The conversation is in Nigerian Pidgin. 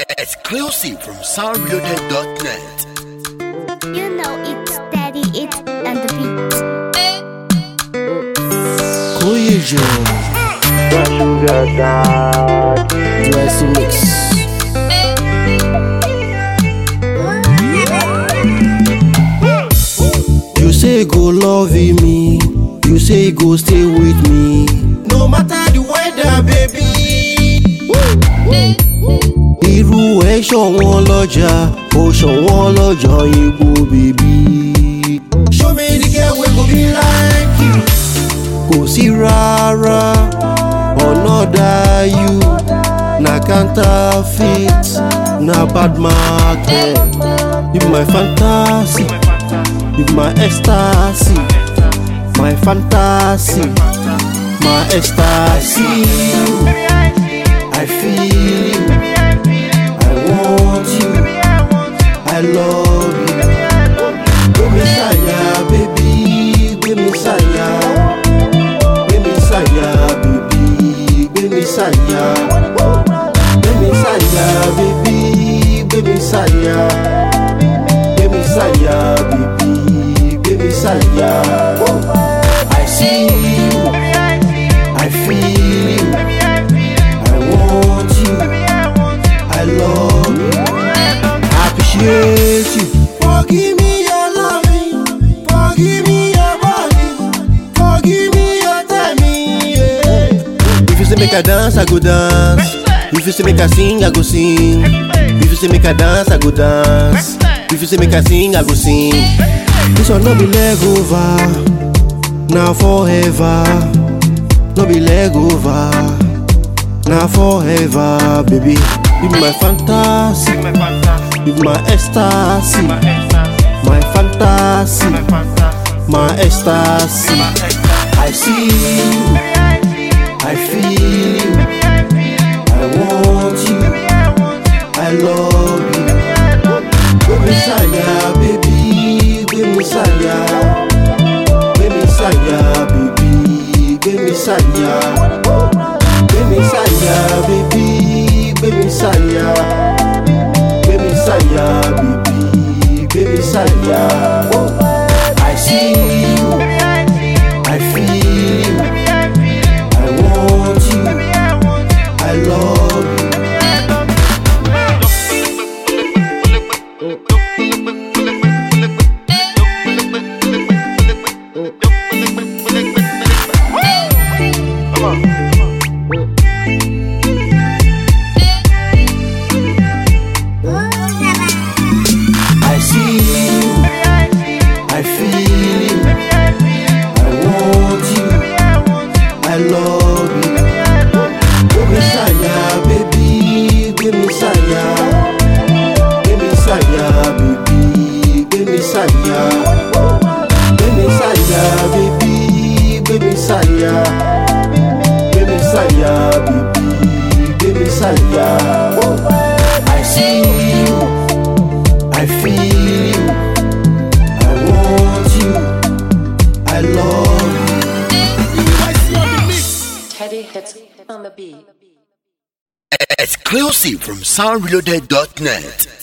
Exclusive from soundreloaded.net. You know it's steady, it and the beat. Koyejo Sugar God. Blessing Mix You say go love me You say go stay with me No matter the weather baby Irú ẹ̀ ṣọ̀wọ́n lọ́jà ó ṣọ̀wọ́n lọ́jọ́ igbó bèbí. Show me the girl wey go be like you. Kò sí rárá another you na counterfeit na bad market. You be my fantasy, you be my ecstasy, my fantasy, my ecstasy. I feel you. I want you. I love you. Gbé mi sáyà, baby. Gbé mi sáyà. Gbé mi sáyà, baby. Gbé mi sáyà. Gbé mi sáyà, baby. Gbé mi sáyà. Gbé mi sáyà, baby. Gbé mi sáyà. I see you. I feel you. I want you. I love you. I appreciate you. Forgive me your loving. Forgive me your body. Forgive me your timing. Yeah. If you say make I dance, I go dance. If you say make I sing, I go sing. If you say make I dance, I go dance. If you say make I sing, I go sing. This one no be leg over. Now forever. No be leg over. Now forever, baby. You be my fantasy. You be my ecstasy. My fantasy. My ecstasy. I see you. I feel you. I want you. I love you. Gbé mi sáyà, baby. Gbé mi sáyà. Gbé mi sáyà, baby. Gbé mi sáyà. Gbé mi sáyà, baby. Gbé mi sáyà. Gbé mi sáyà, baby. Gbé mi sáyà. I see you. I feel you. I want you. I love you. I see you. I feel you. I want you. I love you. Gbé mi sáyà, baby. Gbé mi sáyà. Gbé mi sáyà, baby. Gbé mi sáyà. Gbé mi sáyà, baby. Gbé mi sáyà. Gbé mi sáyà, baby. Gbé mi sáyà. I see you. I feel you. I want you. I love you. Teddy hits on the beat. Exclusive from soundreloaded.net.